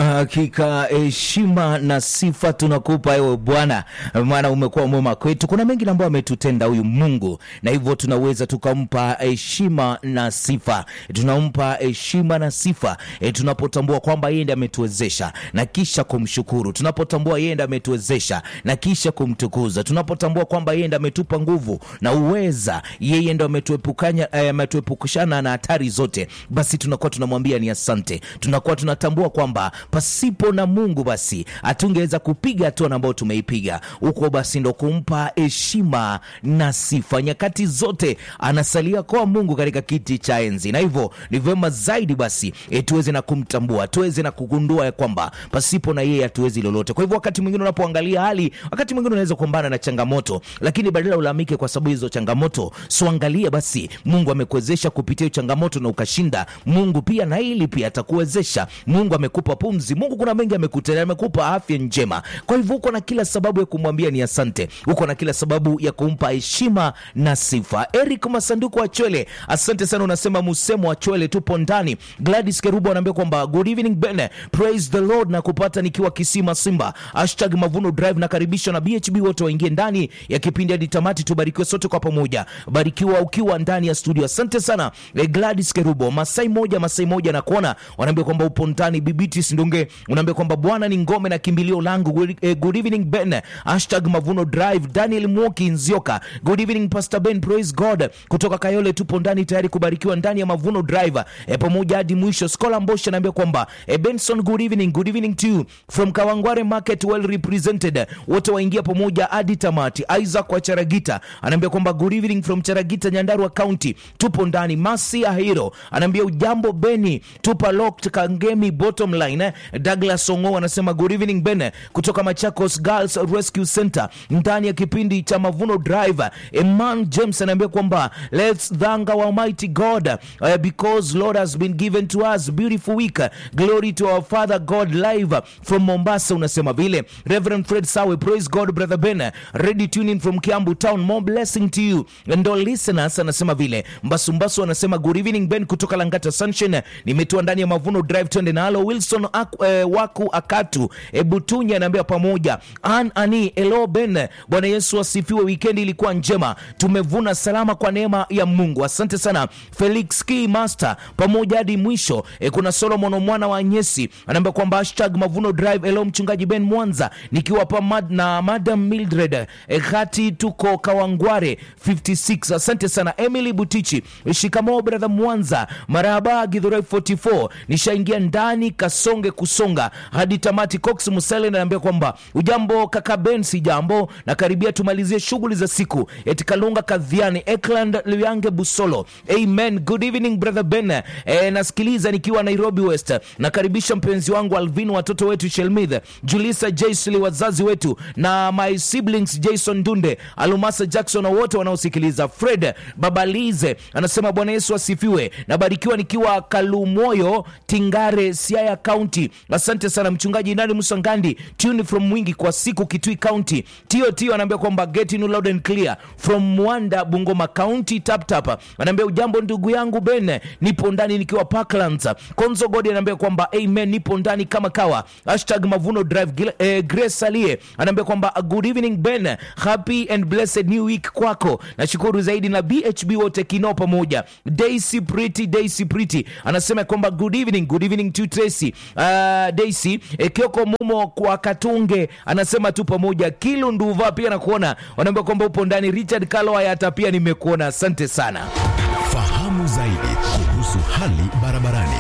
Hakika heshima na sifa tunakupa ewe Bwana, maana umekuwa mwema kwetu. Kuna mengi ambayo ametutenda huyu Mungu, na hivyo tunaweza tukampa heshima na sifa. Tunampa heshima na sifa e, tunapotambua kwamba yeye ndiye ametuwezesha na kisha kumshukuru, tunapotambua yeye ndiye ametuwezesha na kisha kumtukuza, tunapotambua kwamba yeye ndiye ametupa nguvu na uweza, yeye ndiye ametuepukanya eh, ametuepukushana na hatari zote, basi tunakuwa tunamwambia ni asante. Tunakuwa tunatambua kwamba pasipo na Mungu basi hatungeweza kupiga hatua ambayo tumeipiga huko, basi ndo kumpa heshima na sifa nyakati zote. Anasalia kwa Mungu katika kiti cha enzi, na hivyo ni vyema zaidi basi e, tuweze na kumtambua, tuweze na kugundua ya kwamba pasipo na yeye hatuwezi lolote. Kwa hivyo wakati mwingine unapoangalia hali, wakati mwingine unaweza kukumbana na changamoto, lakini badala ulalamike kwa sababu hizo changamoto, suangalie basi Mungu amekuwezesha kupitia hiyo changamoto na ukashinda. Mungu pia na hili pia atakuwezesha. Mungu amekupa pumzi, Mungu kuna mengi amekutendea, amekupa afya njema. Kwa hivyo uko na kila sababu ya kumwambia ni asante, uko na kila sababu ya kumpa heshima na sifa. Eric Masanduku wa Chwele, asante sana. Unasema Musemo wa Chwele, tupo ndani. Gladys Kerubo anaambia kwamba good evening Ben, praise the Lord na kupata nikiwa Kisima Simba, hashtag Mavuno Drive. Nakaribishwa na BHB wote waingie ndani ya kipindi hadi tamati, tubarikiwe sote kwa pamoja. Barikiwa ukiwa ndani ya studio, asante sana eh, Gladys Kerubo. Masai moja Masai moja na kuona wanaambia kwamba upo ndani. Bibiti Sindunge unaambia kwamba Bwana ni ngome na kimbilio langu. Good, eh, good evening Ben, hashtag Mavuno Drive. Daniel Mwoki Nzioka, good evening Pastor Ben, praise God kutoka Kayole, tupo ndani tayari kubarikiwa ndani ya Mavuno Drive eh, pamoja hadi mwisho. Skola Mbosha anaambia kwamba eh, Benson, good evening, good evening to you from Kawangware Market, well represented. Wote waingia pamoja hadi tamati. Isaac wa Charagita anaambia kwamba good evening from Charagita, Nyandarua County, tupo ndani. Masi Ahiro anaambia ujambo Beni, tupa locked Kangemi bottom line. eh. Douglas Ongo anasema good evening Ben kutoka Machakos Girls Rescue Center ndani ya kipindi cha Mavuno Drive. Eman James anaambia kwamba let's thank our mighty God uh, because Lord has been given to us beautiful week. Glory to our Father God live from Mombasa. Unasema vile Reverend Fred Sawe, praise God brother Ben, ready tuning from Kiambu town, more blessing to you and all listeners. Anasema vile Mbasu Mbasu anasema good evening Ben kutoka Langata Sunshine, nimetua ndani ya Mavuno Drive, twende nalo. Wilson Ak, eh, Waku Akatu eh, Butunya anaambia pamoja an ani elo Ben, Bwana Yesu asifiwe. Weekend ilikuwa njema, tumevuna salama kwa neema ya Mungu. Asante sana Felix K Master pamoja hadi mwisho. E, kuna Solomon mwana wa Nyesi anaambia kwamba hashtag Mavuno Drive. Elo mchungaji Ben Mwanza nikiwa pa mad, na Madam Mildred e, hati tuko Kawangware 56. Asante sana Emily Butichi. E, shikamoo brother Mwanza, marahaba Githurai 44. Nishaingia ndani kasonge kusonga hadi tamati. Cox Musele anaambia kwamba ujambo kaka Ben, si jambo na karibia tumalizie shughuli za siku. Eti Kalunga Kadhiani Ekland Luyange Busolo. Amen. Good evening brother Ben. E, nasikiliza nikiwa Nairobi West. Nakaribisha mpenzi wangu Alvin, watoto wetu Shelmith, Julisa Jaisli, wazazi wetu na my siblings Jason Dunde, Alumasa Jackson na wote wanaosikiliza. Fred Babalize anasema Bwana Yesu asifiwe. Nabarikiwa nikiwa Kalumoyo Tingare, Siaya County. Asante sana mchungaji Nani Musangandi, tune from Mwingi kwa siku Kitui County. Tio Tio anaambia kwamba get in loud and clear from Mwanda Bungoma County tap tap. Anaambia ujambo ndugu yangu Ben, nipo ndani nikiwa Parklands. Konzo Godi anaambia kwamba amen, nipo ndani kama kawa. Hashtag Mavuno Drive. Gila- Eh, Grace Salie anaambia kwamba good evening Ben, happy and blessed new week kwako. Nashukuru zaidi na BHB wote kinao pamoja. Daisy Pretty, Daisy Pretty anasema kwamba good evening, good evening to Tracy. Uh, Daisy eh, Kioko Mumo kwa Katunge anasema tu pamoja. Kilu Nduva pia nakuona, wanaambia kwamba upo ndani. Richard Kaloa hata pia nimekuona, asante sana. Fahamu zaidi kuhusu hali barabarani.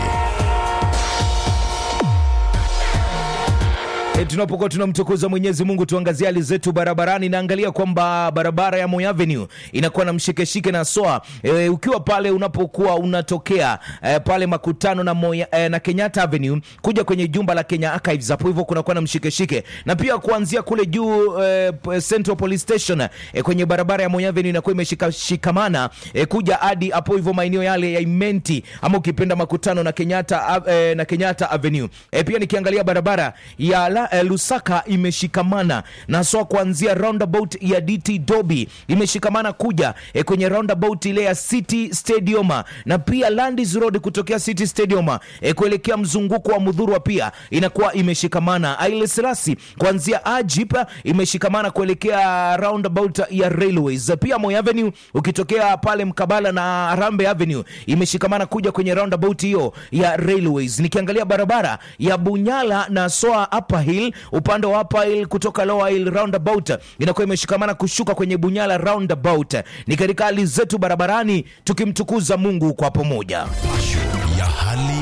E, tunapokuwa tunamtukuza Mwenyezi Mungu tuangazie hali zetu barabarani. Naangalia kwamba barabara ya Moi Avenue inakuwa na mshikeshike na soa e, ukiwa pale unapokuwa unatokea e, pale makutano na, Moi, e, na Kenyatta Avenue kuja kwenye jumba la Kenya Archives, hapo hivyo kunakuwa na mshikeshike, na pia kuanzia kule juu e, p- Central Police Station e, kwenye barabara ya Moi Avenue inakuwa imeshikamana e, kuja hadi hapo hivyo maeneo yale ya Imenti ama ukipenda makutano na Kenyatta, a- e, na Kenyatta Avenue e, pia nikiangalia barabara ya la, eh, lusaka imeshikamana na soa kuanzia roundabout ya dt dobi imeshikamana kuja eh, kwenye roundabout ile ya city stadium na pia landis road kutokea city stadium eh, kuelekea mzunguko wa mudhurwa pia inakuwa imeshikamana aileselasi kuanzia ajip imeshikamana kuelekea roundabout ya railways pia Moi avenue ukitokea pale mkabala na rambe avenue imeshikamana kuja kwenye roundabout hiyo ya railways nikiangalia barabara ya bunyala na soa upper hill upande wa upper hill kutoka lower hill roundabout inakuwa imeshikamana kushuka kwenye bunyala roundabout ni katika hali zetu barabarani tukimtukuza mungu kwa pamoja ya hali